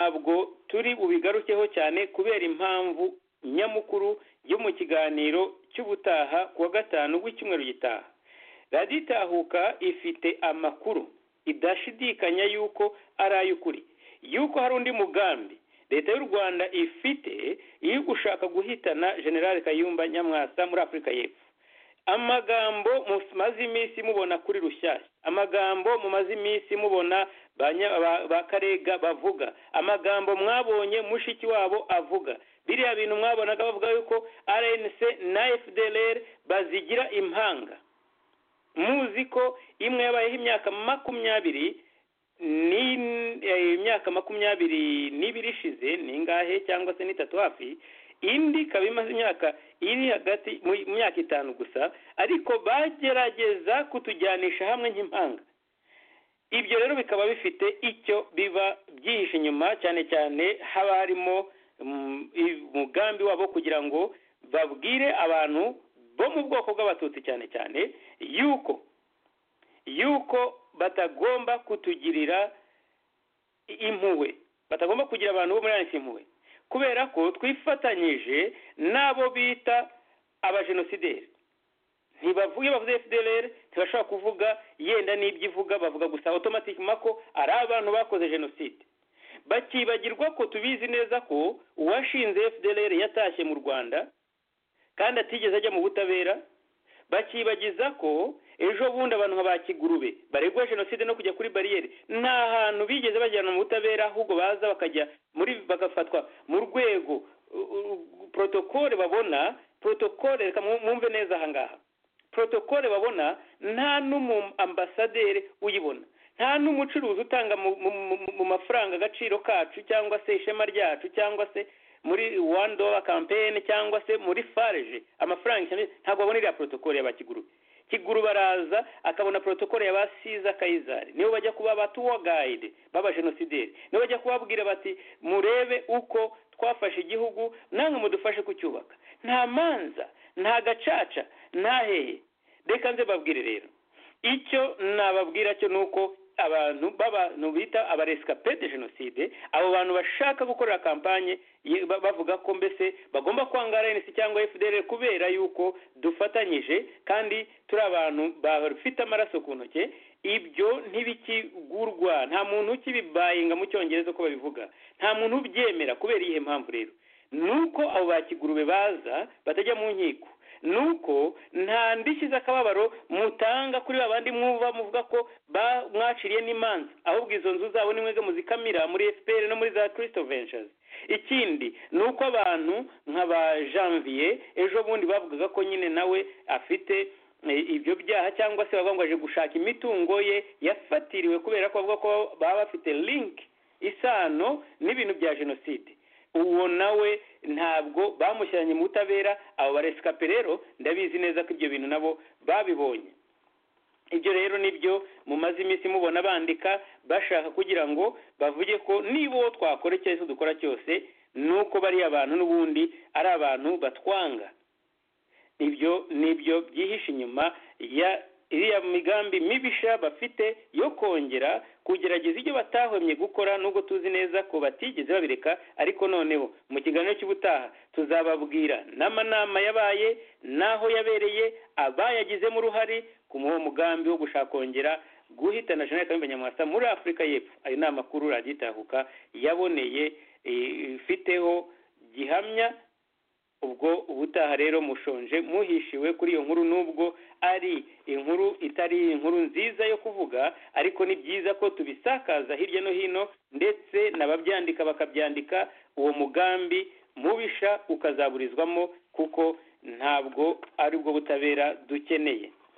ntabwo turi bubigarukeho cyane kubera impamvu nyamukuru yo mu kiganiro cy'ubutaha ku wa gatanu w'icyumweru gitaha radiyo itahuka ifite amakuru idashidikanya y'uko ari ay'ukuri y'uko hari undi mugambi leta y'u rwanda ifite iri gushaka guhitana generale kayumba nyamwasa muri afurika y'epfo amagambo mumaze iminsi mubona kuri rushyashya amagambo mumaze iminsi mubona ba karega bavuga amagambo mwabonye mushiki wabo avuga biriya bintu mwabonaga bavuga yuko rnc na fdr bazigira impanga muzi ko imwe yabayeho imyaka makumyabiri ni imyaka makumyabiri n'ibiri ishize ni ingahe cyangwa se n'itatu hafi indi ikaba imaze imyaka iri hagati mu myaka itanu gusa ariko bagerageza kutujyanisha hamwe nk'impanga ibyo rero bikaba bifite icyo biba byihishe inyuma cyane cyane haba harimo umugambi wabo kugira ngo babwire abantu bo mu bwoko bw'abatutsi cyane cyane yuko yuko batagomba kutugirira impuhwe batagomba kugira abantu bo muri ayansi impuhwe kubera ko twifatanyije n'abo bita abajenosideri ntibavuye bavuze fdr ntibashobora kuvuga yenda n'ibyo ivuga bavuga gusa otomatikima ko ari abantu bakoze jenoside bakibagirwa ko tubizi neza ko uwashinze fdr yatashye mu rwanda kandi atigeze ajya mu butabera bakibagiza ko ejo bundi abantu nka ba kigurube baregwa jenoside no kujya kuri bariyeri nta hantu bigeze bajyana mu butabera ahubwo baza bakajya muri bagafatwa mu rwego protokole babona protokole reka mwumve neza aha ngaha protokole babona nta n'umu ambasaderi uyibona nta n'umucuruzi utanga mu mafaranga agaciro kacu cyangwa se ishema ryacu cyangwa se muri one dollar campaign cyangwa se muri farge amafaranga ntabwo babona iriya protokole ya bakiguru kiguru baraza akabona protokole ya basiza kayizari nibo bajya kuba abatuwa guide b'abajenosideri nibo bajya kubabwira bati murebe uko twafashe igihugu namwe mudufashe kucyubaka nta manza nta gacaca nta hehe reka nze babwire rero icyo nababwira cyo ni uko abantu b'abantu bita abaresikape de jenoside abo bantu bashaka gukorera kampanye bavuga ko mbese bagomba kwanga rnc cyangwa fdr kubera yuko dufatanyije kandi turi abantu bafite amaraso ku ntoki ibyo ntibikigurwa nta muntu ukibibayinga mu cyongereza uko babivuga nta muntu ubyemera kubera iyihe mpamvu rero nuko abo bakigurube baza batajya mu nkiko nuko nta ndishyi z'akababaro mutanga kuri ba bandi mwuva muvuga ko mwaciriye n'imanza ahubwo izo nzu zabo ni mwege muzikamira muri efuperi no muri za kirisito venshazi ikindi ni uko abantu nka ba janvier ejo bundi bavugaga ko nyine nawe afite ibyo byaha cyangwa se bavuga ngo aje gushaka imitungo ye yafatiriwe kubera ko bavuga ko baba bafite linki isano n'ibintu bya jenoside uwo nawe ntabwo bamushyiranye mu butabera abo baresikape rero ndabizi neza ko ibyo bintu nabo babibonye ibyo rero nibyo mumaze iminsi mubona bandika bashaka kugira ngo bavuge ko niba uwo twakora icyo aricyo dukora cyose ni uko bariya abantu n'ubundi ari abantu batwanga ibyo nibyo byihishe inyuma ya iriya migambi mibisha bafite yo kongera kugerageza ibyo batahwemye gukora nubwo tuzi neza ko batigeze babireka ariko noneho mu kiganiro cy'ubutaha tuzababwira n'amanama yabaye n'aho yabereye abayagizemo uruhare ku mugambi wo gushaka kongera guhitana jenoside kayumba nyamwasa muri afurika y'epfo ayo ni amakuru radiyo itahuka yaboneye ifiteho gihamya ubwo ubutaha rero mushonje muhishiwe kuri iyo nkuru nubwo ari inkuru itari inkuru nziza yo kuvuga ariko ni byiza ko tubisakaza hirya no hino ndetse n'ababyandika bakabyandika uwo mugambi mubisha ukazaburizwamo kuko ntabwo ari bwo butabera dukeneye